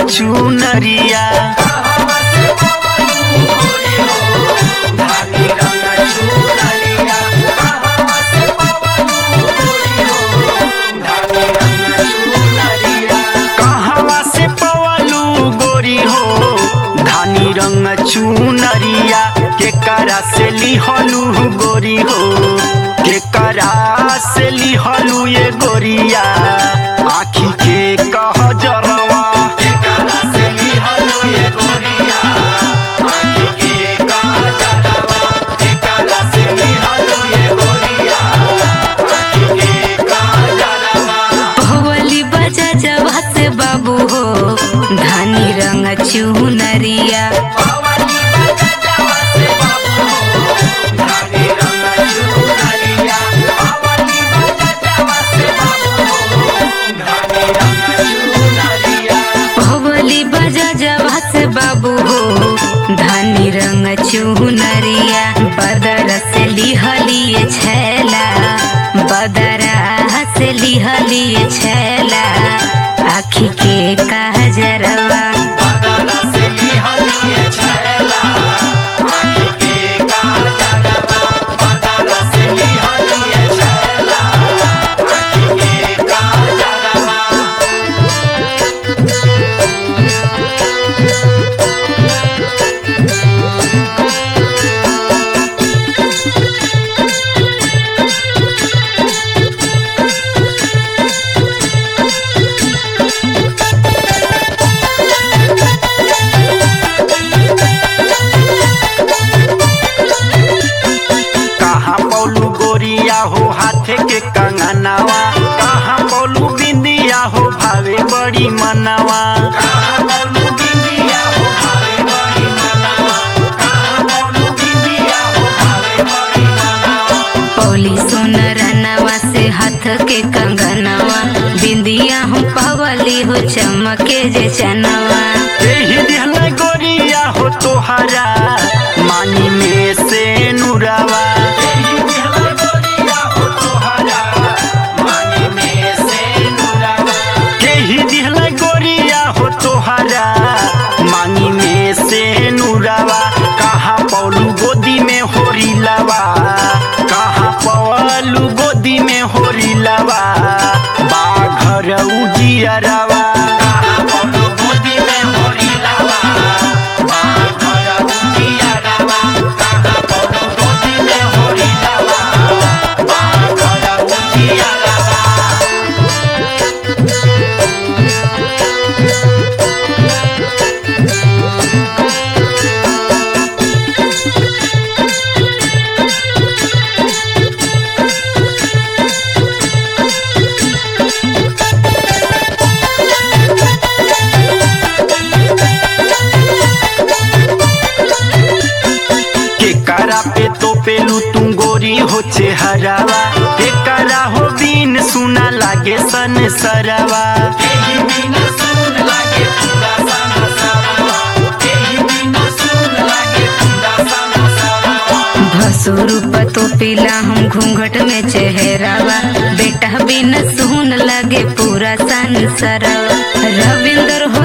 चुनरिया कहवा से पवलू गोरी हो धानी रंग चुनरिया के करा से लिहलू गोरी हो के करा से लिहलू ये गोरिया आखी के कह जरवा के करा से लिहलू ये गोरिया आखी के कह जरवा के करा से लिहलू ये गोरिया आखी के कह जरवा भवली बजा जवा से बाबू हो धानी रंग चुनरिया भवली बजा जवा से बाबू हो धानी रंग चुनरिया बदर से लिहलिए छैला बदरा से लिहलिए छैला आखी के काजरवा कहाँ पौलू गोरिया हो हाथे के कंगनावा कहाँ पौलू बिंदिया हो भावे बड़ी मनावा कहाँ पौलू बिंदिया हो भावे बड़ी मनावा कहाँ पौलू बिंदिया हो भावे बड़ी मनावा पौली सोनरनवा से हाथ के कंगनवा बिंदिया हम पवली हो चमके जे चनवा एही दिहल गोरिया हो तोहरा मानी में से नुरावा एही दिहल गोरिया हो तोहरा मानी में से नुरावा केही दिहल गोरिया हो तोहरा मानी में से नुरावा कहाँ पौलू गोदी में होरी लवा कहाँ पौलू गोदी में होरी लवा बाघर उजियरवा कहाँ पौलू गोदी में होरी लवा बाघर उजियरवा कहाँ पौलू गोदी में होरी लवा बाघर उजियरवा के करा पे तो पेलू तुम गोरी हो चेहरावा के करा हो बीन सुना लागे सन सरवा भसुर पतो पीला हम घूंघट में चेहरावा बेटा बिन सुन लगे पूरा संसरवा रविंद्र